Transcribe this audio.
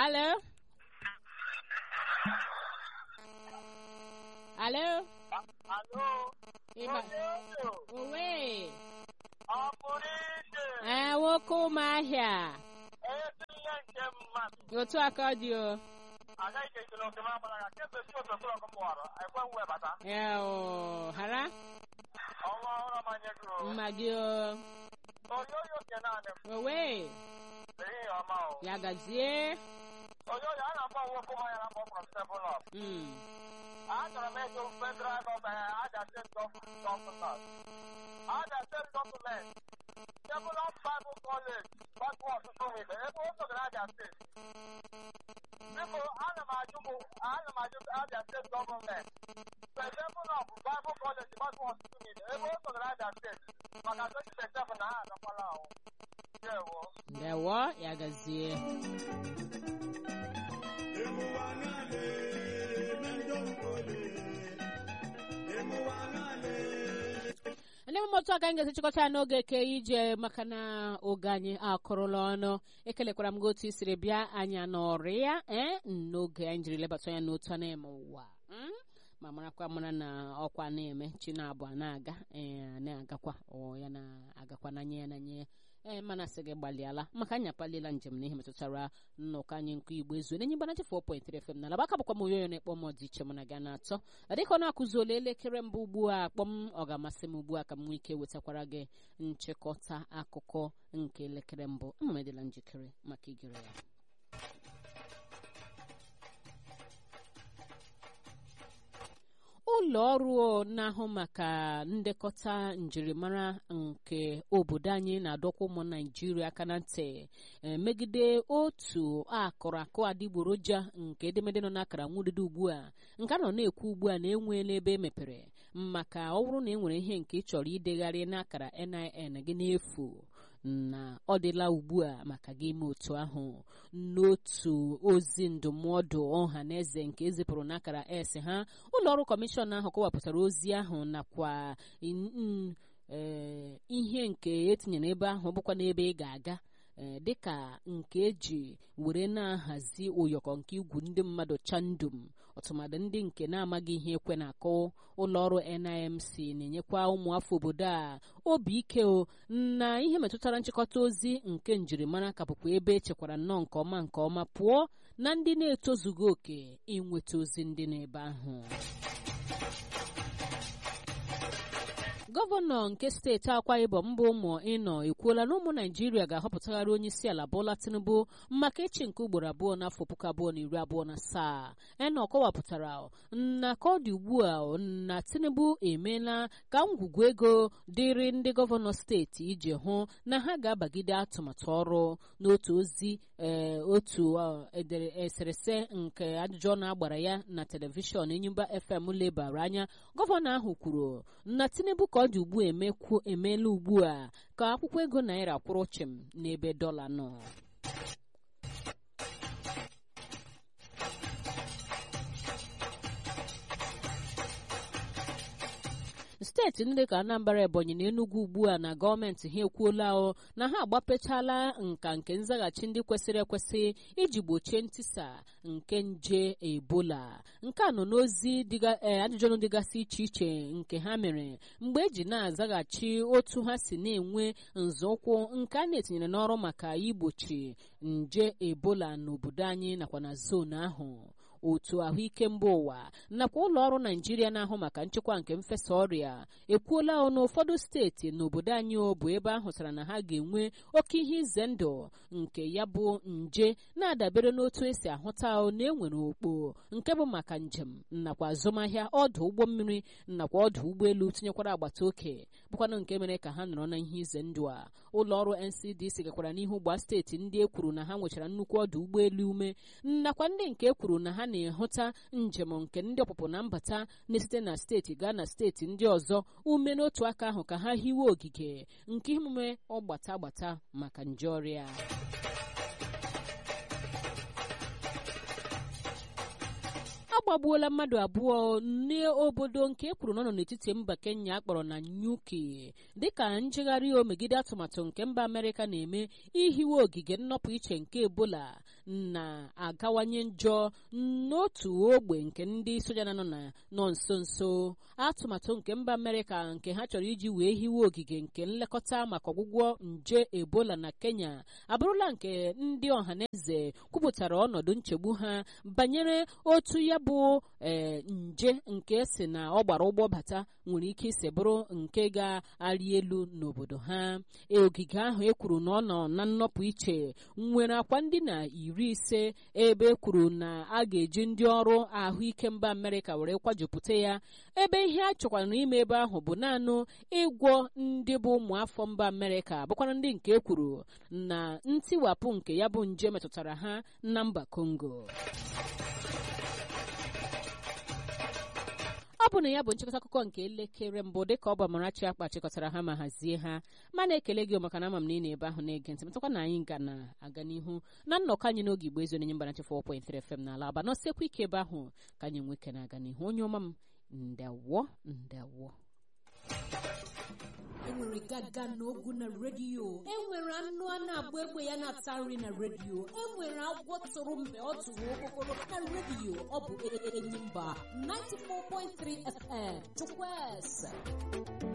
Aló. Aló. Aló, Ịba. Onyedo, Owe. ọ pụrụ iche, Ee, nwoke ụmụahịa. ezi ihe nke mmadụ. Otu aka ọ dị o. Agaghị ka ekele oke ma gbara ya, kemgbe si otu okpuru ọkụ mụwara, ekweghị webata. Ee, o. Hara. Ọnwa ọhụrụ ọmanye gị o. Mma gị o. Oyoyo nke naanị m, Owe. ehihie ọma o. Ya gazie. Oyoyo, a na-akpọ nwoke ụmụ ya na mbọ from Seven Up. Mm. Achọrọ m ịjụ federal gọọmenti, Aja State Gọọmenti. Aja State Gọọmenti, Seven Up Bible College, gbakọ ọtụtụ mgbe, ebe o sogara Aja State. Biko, ana m ajụ bụ, ana m ajụ Aja State Gọọmenti. Seven Up Bible College, gbakọ ọtụtụ mgbe, ebe o sogara Aja State. Maka 2027 na ha agakwala ahụ. Ndewo. Ndewo, ya gazie. ndị mmụọ otu aka anyị ga-esi chịkọta ya n'oge eke ije maka na oge anyị akụrụla ọnụ ekelekwara m gị otu i siri bịa anyị anọrị ya ee n'oge anyị jiri lebata anya n'otu a na-eme ụwa Mm? ma marakwa mara na ọkwa na-eme chi na-abụ a na-aga ee na-agakwa ọ ya na-agakwa n'anya ya n'anya ya ee mana sị gị gbalịala maka anyị apaliela njem n'ihe metụtara nnọkọ anyị nkụ igbo ezu n'enyi mbanachi 4.3 FM n'ala baka bụkwa m oyoyo na-ekpọ m dị iche mụ na gị na-atọ dịka ọ na-akụzuola elekere mbụ ugbu a akpọ m ọ ga-amasị m ugbu a ka m nwee ike wetakwara gị nchịkọta akụkọ nke elekere mbụ ama m edịla njikere maka igere ya ụlọ ọrụ na-ahụ maka ndekọta njirimara nke obodo anyị na-adọkwa ụmụ naijiria aka na ntị eh, megide otu akụrụ akụ adịgboroja nke edemede nọ n'akara nwudide ugbu a nke a nọ na-ekwu ugbu a na enweela ebe emepere maka ọ bụrụ na e nwere ihe nke ị chọrọ idegharị n'akara NIN gị n'efu na ọ dịla ugbu a maka gị ime otu ahụ n'otu ozi ndụmọdụ ọha na eze nke ezipụrụ n'akara s ha ụlọọrụ kọmishọn ahụ kọwapụtara ozi ahụ nakwa in- n- eh, ihe nke etinyere ebe ahụ bụkwa n'ebe ị ga-aga eh, dịka nke eji were na-ahazi ụyọkọ nke igwu ndị mmadụ chandum ọtụmadụ ndị nke na-amaghị ihe ekwe na-akụ ụlọọrụ NIMC na-enyekwa ụmụafọ obodo a obi ike o na ihe metụtara nchịkọta ozi nke njirimara ka bụkwa ebe echekwara nnọọ nke ọma nke ọma pụọ na ndị na-etozughị oke inweta ozi ndị n'ebe ahụ gọvanọ nke steeti akwa ibom mbụ ụmụ ịnọ ekwuola na ụmụ naijiria ga-ahọpụtagharị onye isi ala bụla tinubu maka echi nke ugboro abụọ n'afọ puku abụọ na iri abụọ na asaa eno kọwapụtara na ka ọ dị ugbu a na tinubu emeela ka ngwugwu ego dịrị ndị gọvanọ steeti iji hụ na ha ga-abagide atụmatụ ọrụ n'otu ozi ee otu ọ, edere eserese nke ajụjụ ọnụ agbara ya na telivishọn enyimba fm lebara anya gọvanọ ahụ kwuru na tinubu ka ọ dị ugbu a emekwu emeela ugbu a ka akwụkwọ ego naira kwụrụ chịm n'ebe dọla nọ steeti ndị ka anambra ebonyi na enugu ugbu a na gọọmenti ha ekwuola o na ha agbapechala nka nke nzaghachi ndị kwesịrị ekwesị iji gbochie ntisa nke nje ebola nke a nọ n'ozi dịga- eh, ajụjụ ọnụ dịgasị iche iche nke ha mere mgbe eji na-azaghachi otu ha si na-enwe nzọụkwụ nke a na-etinyere n'ọrụ maka igbochi nje ebola n'obodo anyị nakwa na zonu ahụ otu ahụike mba ụwa nakwa ụlọ ọrụ naijiria na-ahụ maka nchekwa nke mfesa ọrịa ekwuola ọnụ ụfọdụ steeti n'obodo anyị o bụ ebe ahụtara na ha ga-enwe oke ihe ize ndụ nke ya bụ nje na-adabere n'otu esi ahụta o na enwere okpo nke bụ maka njem nakwa azụmahịa ọdụ ụgbọ mmiri nakwa ọdụ ụgbọelu tinyekwara agbata oke bụkwanụ nke mere ka ha nọrọ na ihe ize ndụ a ụlọ ọrụ ncdc gakwara n'ihu gbaa steeti ndị e kwuru na ha nwechara nnukwu ọdụ ụgbọelu ume nakwa ndị nke e kwuru na ha na-ehụta njem nke ndị ọpụpụ na mbata na-esite na steeti gaa na steeti ndị ọzọ ume n'otu aka ahụ ka ha hiwe ogige nke emume ọgbata agbata maka nje ọrịa agbagbuola mmadụ abụọ n'obodo nke e kwuru na ọ nọ n'etiti mba kenya akpọrọ na nyuki dịka njegharị o megide atụmatụ nke mba amerịka na-eme ihiwe ogige nnọpụ iche nke ebola na-agawanye njọ n'otu ogbe nke ndị soja na nọ na nọ nso nso atụmatụ nke mba amerịka nke ha chọrọ iji wee hiwe ogige nke nlekọta maka ọgwụgwọ nje ebola na kenya abụrụla nke ndị ọhaneze kwupụtara ọnọdụ nchegbu ha banyere otu ya bụ ee nje nke si na ọ gbara ụgbọ bata nwere ike isi bụrụ nke ga-arị elu n'obodo ha ogige ahụ ekwuru na ọ nọ na nnọpụ iche nwere akwa ndị na iri ise ebe ekwuru na a ga-eji ndị ọrụ ahụike mba amerịka were kwajupụta ya ebe ihe a chọkwara n'ime ebe ahụ bụ naanị ịgwọ ndị bụ ụmụafọ mba amerịka bụkwara ndị nke ekwuru na ntiwapụ nke ya bụ nje metụtara ha na mba kongo ọ bụ na ya bụ nchịkọta akụkọ nke elekere mbụ dịka ọ bụ Amarachi akpa chịkọtara ha ma hazie ha ma na-ekele gị maka na ama m na ị na-ebe ahụ na-ege ntị matakwa na anyị ga na-aga n'ihu na nnọkọ anyị n'oge igbo ezu onye mbana chefụ 4.3 FM n'ala aba nọsekwa ike ebe ahụ ka anyị nweke na-aga n'ihu onye ọma m ndewo ndewo enwere gaga n'ogu na redio enwere anụ a na-agba egbe ya na-ata nri na redio enwere agwọ tụrụ mgbe ọ tụrụ okpokoro na redio ọ bụ enyi mba 94.3 FM chukwueze